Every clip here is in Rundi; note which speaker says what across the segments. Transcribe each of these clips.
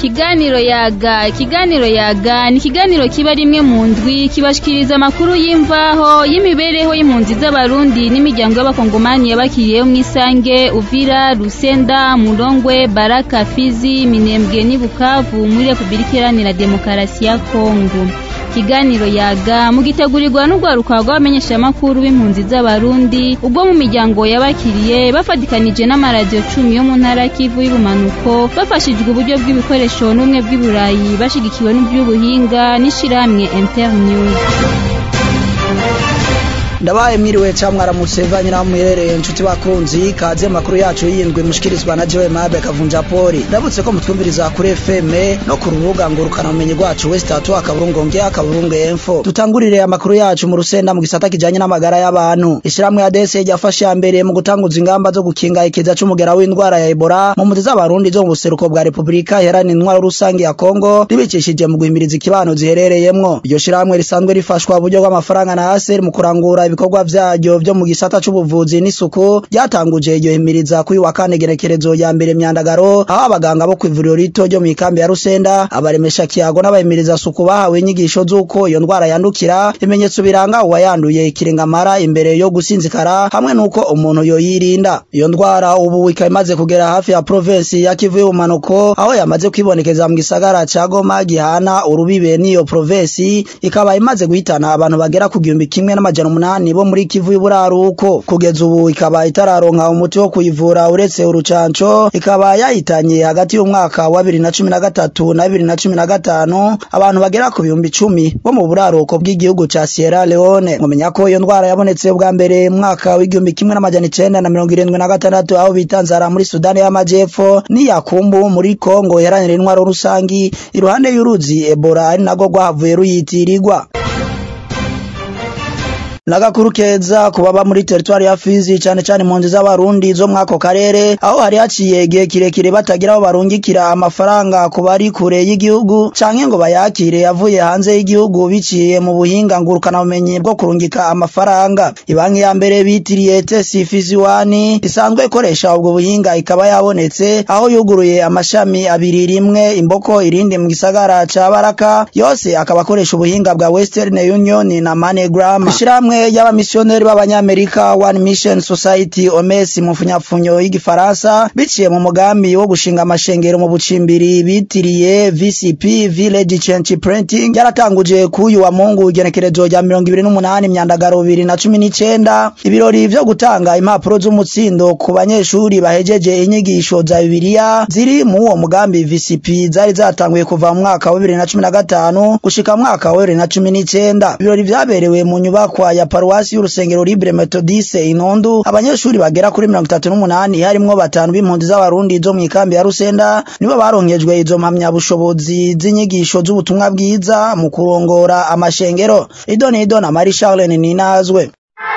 Speaker 1: ikiganiro yaga ikiganiro yaga ni ikiganiro kiba rimwe mu ndwi kibashikiriza amakuru y'imvaho y'imibereho y'impunzi z'abarundi n'imiryango y'abakongomani yabakiriyeho mw'isange uvira rusenda murongwe baraka fizi minembwe n'i bukavu muri repubulika iharanira demokarasi ya kongo ikiganiro yaga mugitegurirwa n'urwaruka rw'abamenyeshamakuru b'impunzi z'abarundi ubwo mu miryango yabakiriye bafatikanije n'amaradiyo cumi yo mu ntara kivu y'ubumanuko bafashijwe uburyo bw'ibikoresho n'ubumwe bw'iburayi bashigikiwe n'iby'ubuhinga n'ishirahamwe internews
Speaker 2: ndabaye mwiriwe ca mwaramutse vanye naho muherereye inshuti bakunzi kaze makuru yacu yindwi mushikirizwa na Joe Mabe kavunja poli ndabutse ko mutwumviriza kuri FM no ku rubuga ngurukana umenyi rwacu West Atu akaburungu nge akaburungu info tutangurire amakuru yacu mu rusenda mu gisata kijanye n'amagara y'abantu ishiramwe ya DS ryafashe ya mbere mu gutanguza ingamba zo gukinga ikiza c'umugera w'indwara ya Ebola mu mpunzi z'abarundi zo mu buseruko bwa Republika iharanira intwaro rusange ya Kongo ribicishije mu guhimiriza ikibano ziherereyemwo iryo shiramwe risanzwe rifashwa uburyo bw'amafaranga na ASR mu kurangura ibikorwa vyaryo vyo mu gisata c'ubuvuzi n'isuku ryatanguje iryo himiriza kuri wa kane gerekerezo ya mbere myandagaro aho abaganga bo kw'ivuriro rito ryo mw'ikambi ya Rusenda abaremesha kiyago n'abahimiriza suku bahawe inyigisho z'uko iyo ndwara yandukira ibimenyetso biranga uwayanduye ikirengamara imbere yo gusinzikara hamwe n'uko umuntu yoyirinda iyo ndwara ubu ikaba imaze kugera hafi ya provinsi ya Kivu y'ubumanuko aho yamaze kwibonekeza mu gisagara ca Goma gihana urubibe n'iyo provinsi ikaba imaze guhitana abantu bagera ku gihumbi kimwe n'amajana umunani bo muri Kivu y'uburaruko kugeza ubu ikaba itararonka umuti wo kuyivura uretse urucanco ikaba yahitanye hagati y'umwaka wa 2013 na 2015 abantu bagera ku bihumbi icumi bo mu buraruko bw'igihugu ca Sierra Leone mumenya ko iyo ndwara yabonetse bwa mbere mu mwaka w'igihumbi kimwe n'amajana icenda na mirongo irindwi na gatandatu aho bita nzara muri Sudani y'Amajepfo n'iyakumbu muri Kongo iharanira intwaro rusangi iruhande y'uruzi Ebola ari nago rwahavuye ruyitirirwa nagakuru keza kubaba muri teritwari ya Fizi cane cane impunzi z'abarundi zo mwako karere aho hari haciye igihe kirekire batagira aho barungikira amafaranga ku bari kure y'igihugu canke ngo bayakire yavuye hanze y'igihugu biciye mu buhinga ngurukana bumenyi bwo kurungika amafaranga ibanki ya mbere bitiriye Tesi Fizi wani isanzwe ikoresha ubwo buhinga ikaba yabonetse aho yuguruye amashami abiri rimwe imboko irindi mu gisagara ca Baraka yose akaba akoresha ubuhinga bwa Western Union na MoneyGram ishiramwe y'abamisiyoneri b'abanyamerika One Mission Society OMS mu mfunyapfunyo y'igifaransa biciye mu mugambi wo gushinga amashengero mu bucimbiri bitiriye VCP Village Change Printing yaratanguje kuyu wa Mungu igenekerezo rya 2028 myandagaro 2019 ibirori vyo gutanga impapuro z'umutsindo ku banyeshuri bahejeje inyigisho za Bibiliya ziri mu uwo mugambi VCP zari zatanguye kuva mu mwaka wa 2015 gushika mu mwaka wa 2019 ibirori vyaberewe mu nyubakwa ya paruwasi y'urusengero Libre Methodiste Inondu abanyeshuri bagera kuri 38 harimwo batanu b'impunzi z'abarundi zo mu ikambi ya Rusenda nibo baronkejwe izo mpamya bushobozi z'inyigisho z'ubutumwa bwiza mu kurongora amashengero idoni idona Marie Charlene Ninazwe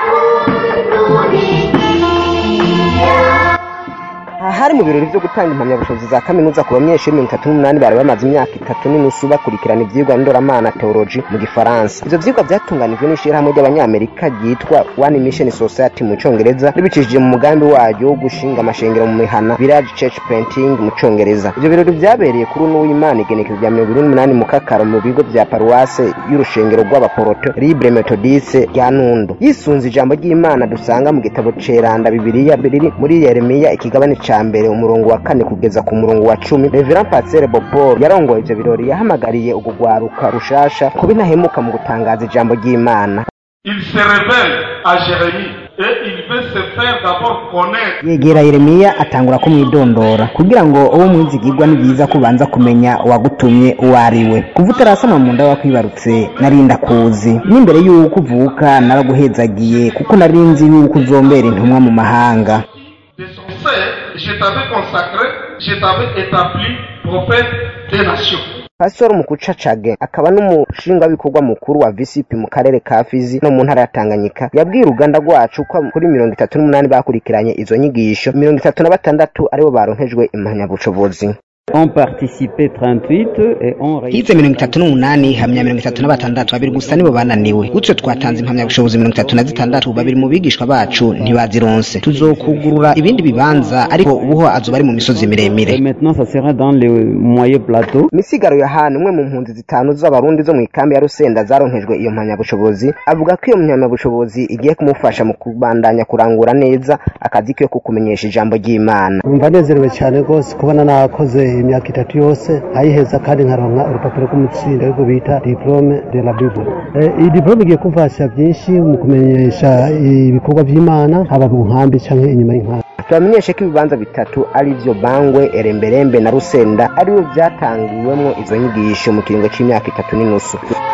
Speaker 3: hari mu birori vyo gutanga impamyabushobozi za kaminuza ku banyeshuri mirongo itatu n'umunani bari bamaze imyaka itatu n'inusu bakurikirana ivyigwa ndoramana theology mu gifaransa ivyo vyigwa vyatunganijwe n'ishirahamwe ry'abanyamerika ryitwa one mission society mu congereza ribicishije mu mugambi waryo wo gushinga amashengero mu mihana village church painting mu congereza ivyo birori vyabereye kuri uno w'imana igenekezo rya mirongo ibiri n'umunani mu kakaro mu bigo vya paruwase y'urushengero rw'abaporoto libre methodiste rya nundu yisunze ijambo ry'imana dusanga mu gitabo ceranda bibiliya riri muri yeremiya ikigabane ca mbere umurongo wa kane kugeza ku murongo wa cumi reverend pasteur bopol yarongoye ivyo birori yahamagariye ugugwaruka rushasha kuba intahemuka mu gutangaza ijambo ry'imana
Speaker 4: Il se révèle à Jérémie et il veut se faire d'abord connaître.
Speaker 5: yegera yeremiya atangura kumwidondora kugira ngo uwo mwizigirwa ni byiza kubanza kumenya uwagutumye uwo ari we kuva utarasama mu nda wakwibarutse narinda kuzi n'imbere y'uko uvuka naraguhezagiye kuko nari nzi y'uko uzombera intumwa mu mahanga
Speaker 4: De son sein, je t'avais consacré, je t'avais établi prophète des nations.
Speaker 3: pastor mukucacage akaba n'umushingabikorwa mukuru wa vcp mu karere ka fizi no mu ntara ya tanganyika yabwiye uruganda rwacu ko kuri mirongo itatu n'umunani bakurikiranye izo nyigisho mirongo itatu na batandatu aribo baronkejwe impamyabushobozi
Speaker 6: On participé 38 et on
Speaker 5: hize mirongo itatu n'umunani hamya mirongo itatu na batandatu babiri gusa nibo bananiwe gutyo twatanze impamyabushobozi mirongo itatu na zitandatu babiri mu bigishwa bacu ntibazironse tuzokugurura ibindi bibanza ariko ubuho azoba ari mu misozi miremire
Speaker 6: Et maintenant ça sera dans les moyens plateaux.
Speaker 3: misigaro yohani umwe mu mpunzi zitanu z'abarundi zo mu ikambi ya rusenda zaronkejwe iyo mpamyabushobozi avuga ko iyo mpamyabushobozi igiye kumufasha mu kubandanya kurangura neza akazi ke ko kumenyesha ijambo ry'imana
Speaker 7: numva nezerewe cyane rwose kubona nakoze imyaka itatu yose nkayiheza kandi nkaronka urupapuro rw'umutsindo ariko bita diplome de la bible Eh, iyi diplome igiye kumfasha byinshi mu kumenyesha ibikorwa by'imana haba mu nkambi cyangwa inyuma y'inkambi
Speaker 3: tubamenyeshe ko ibibanza bitatu ari byo bangwe eremberembe na rusenda aribo byatangiwemo izo nyigisho mu kiringo cy'imyaka itatu n'inusu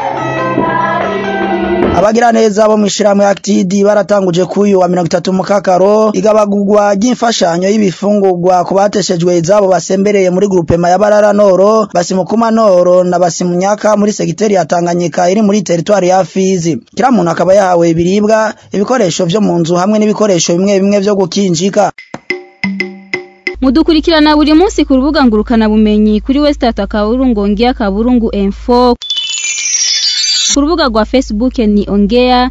Speaker 2: abagira neza bo mu ishirahamwe Actid baratanguje kuyu wa 30 mukakaro igabagurwa ry'imfashanyo y'ibifungurwa ku bateshejwe izabo basembereye muri groupe Mayabarara Noro basimukuma Noro na basimunyaka muri segiteri ya Tanganyika iri muri territoire ya Fizi kila muntu akaba yahawe ibiribwa ibikoresho vyo mu nzu hamwe n'ibikoresho bimwe bimwe vyo gukinjika
Speaker 1: mudukurikirana buri munsi ku rubuga ngurukana bumenyi kuri Westat akaburungu ongea kaburungu info ku rubuga rwa Facebook ni ongea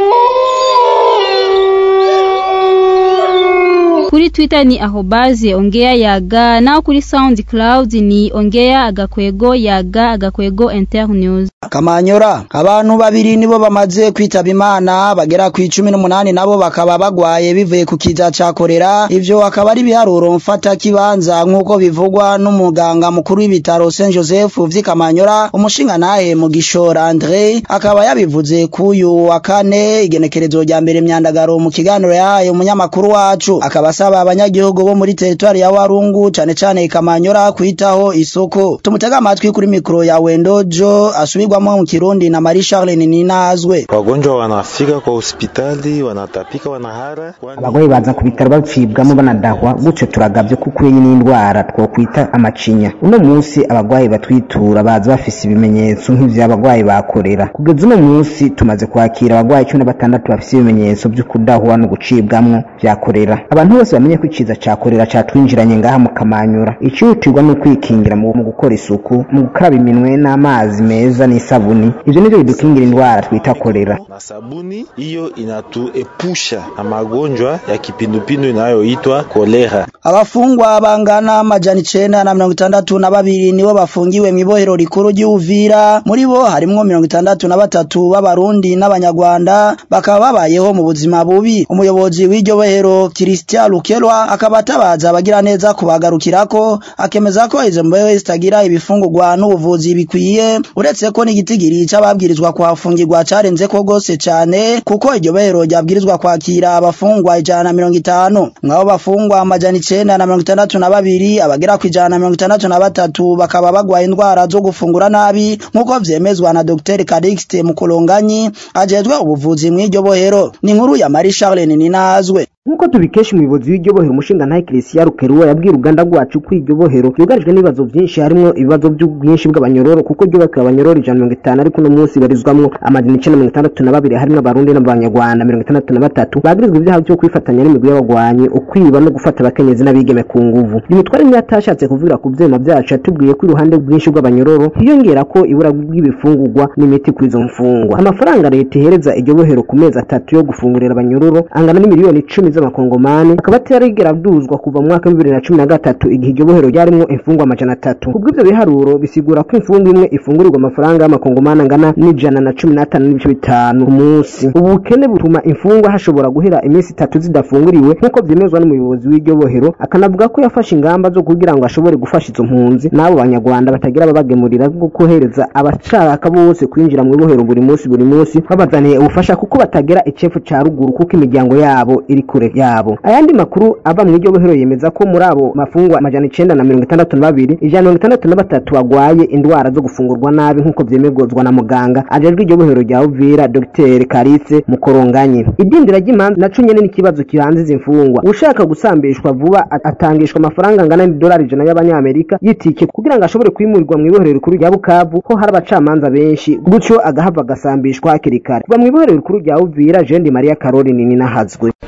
Speaker 1: kuri Twitter ni ahobaze ongea yaga naho kuri SoundCloud ni ongea agakwego yaga agakwego internews
Speaker 2: Kamanyora abantu babiri nibo bamaze kwitaba Imana bagera ku 18 nabo bakaba bagwaye bivuye ku kiza ca korera ivyo akaba ari biharuro mfata kibanza nkuko bivugwa n'umuganga mukuru w'ibitaro Saint Joseph vy'Kamanyora umushinga nahe mu gishora Andre akaba yabivuze kuyu wa kane igenekerezo rya mbere myandagaro mu kiganiro yahaye umunyamakuru wacu akaba asaba abanyagihugu bo muri territoire ya Warungu cane cane Kamanyora kwitaho isoko tumutega amatwi kuri mikro ya Wendojo asubirwamo mu Kirundi na Marie Charles Ninazwe
Speaker 8: Wagonjwa wanafika kwa hospitali wanatapika, wanahara.
Speaker 5: abagwayi baza ku bitaro bacibwamo banadahwa gutyo turagavye kuko iyi n'indwara twokwita amacinya uno munsi abagwayi batwitura baza bafise ibimenyetso nk'ivy'abagwayi bakorera kugeza uno munsi tumaze kwakira abagwayi cumi na batandatu bafise ibimenyetso vyo kudahwa no gucibwamwo vya korera abantu bose bamenye ko iciza ca korera catwinjiranye ngaha mu kamanyura icihutirwa ni ukwikingira mu mu gukora isuku mu gukaraba iminwe n'amazi meza n'isabuni ivyo nivyo bidukingira indwara twita korera
Speaker 8: Na sabuni hiyo inatuepusha na magonjwa ya kipindupindu inayoitwa kolera.
Speaker 2: Abafungwa bangana amajana icenda na mirongo itandatu na babiri nibo bafungiwe mw'ibohero rikuru ry'Uvira muri bo harimwo mirongo itandatu na batatu b'abarundi n'abanyarwanda bakaba babayeho mu buzima bubi umuyobozi w'iryo bohero Christian Lukelwa akaba atabaza abagira neza kubagarukirako akemeza ko izo mbeho zitagira ibifungurwa n'ubuvuzi bikwiye uretse ko n'igitigiri c'ababwirizwa kuhafungirwa carenze ko gose cane kuko iryo bohero ryabwirizwa kwakira abafungwa ijana na mirongo itanu mwabo bafungwa amajana icenda na mirongo itandatu na babiri abagera ku ijana na mirongo itandatu na batatu bakaba bagwaye indwara zo gufungura nabi nk'uko vyemezwa na Dr Calixte Mukolonganyi ajejwe ubuvuzi mw'iryo bohero ni inkuru ya Marie Charles Ninazwe
Speaker 3: nk'uko tubikesha umuyobozi w'iryo bohero umushinga ntahe Christian Rukeruwa yabwiye uruganda rwacu ko iryo bohero ryugarijwe n'ibibazo byinshi harimo ibibazo by'ubwinshi bw'abanyororo kuko ryubakiwe abanyororo ijana na mirongo itanu ariko uno munsi barizwamwo amajana icenda mirongo itandatu na babiri harimo abarundi n'abanyarwanda mirongo itandatu na batatu bagirizwa ibyaha byo kwifatanya n'imigwi y'abagwanyi ukwiba no gufata abakenyezi n'abigeme ku nguvu imitware niyo atashatse kuvugira ku vyema vyacu yatubwiye ko iruhande bwinshi bw'abanyororo hiyongera ko ibura bw'ibifungurwa n'imiti kuri izo mfungwa amafaranga leta ihereza iryo bohero ku mezi atatu yo gufungurira abanyororo angana n'imiliyoni icumi z'amakongomani akaba atarigera aduzwa kuva mu mwaka wa bibiri na cumi na gatatu igihe iryo bohero ryarimwo imfungwa amajana atatu kubw'ivyo biharuro bisigura ko imfungwa imwe ifungurirwa amafaranga y'amakongomani angana n'ijana na cumi n'atanu n'ibice bitanu ku munsi ubu bukene butuma imfungwa hashobora guhera iminsi itatu zidafunguriwe nk'uko vyemezwa n'umuyobozi w'iryo bohero akanavuga ko yafashe ingamba zo kugira ngo ashobore gufasha izo mpunzi n'abo banyarwanda batagira ababagemurira bwo kohereza abashaka bose kwinjira mu bohero buri munsi buri munsi babazaniye ubufasha kuko batagira icefu ca ruguru kuko imiryango yabo iri kure yabo ayandi makuru ava mu iryo bohero yemeza ko muri abo mafungwa amajana icenda na mirongo itandatu na babiri ijana na mirongo itandatu na batatu bagwaye indwara zo gufungurwa nabi nk'uko vyemezwa na muganga ajejwe iryo bohero rya uvira dr karitse mukoronganyi idindira ry'imanza naco nyene n'ikibazo kihanze izi mfungwa ushaka gusambishwa vuba atangishwa amafaranga angana n'idolari ijana y'abanyamerika y'itike kugira ngo ashobore kwimurirwa mw'ibohero rikuru rya bukavu ho hari abacamanza benshi gutyo agahava agasambishwa hakiri kare kuva mw'ibohero rikuru rya uvira jendi maria caroline ninahazwe
Speaker 2: aha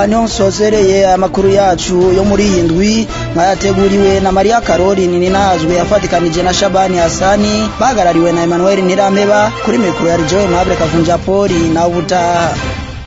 Speaker 2: aha niho nsozereye amakuru yacu yo muri iyi ndwi mwayateguriwe na mariya karori ninazwe yafatikanije na shabani hasani bahagarariwe na emmanuel ntirameba kuri mikoro ya rijowe mabure kavunja poli nawe ubutaha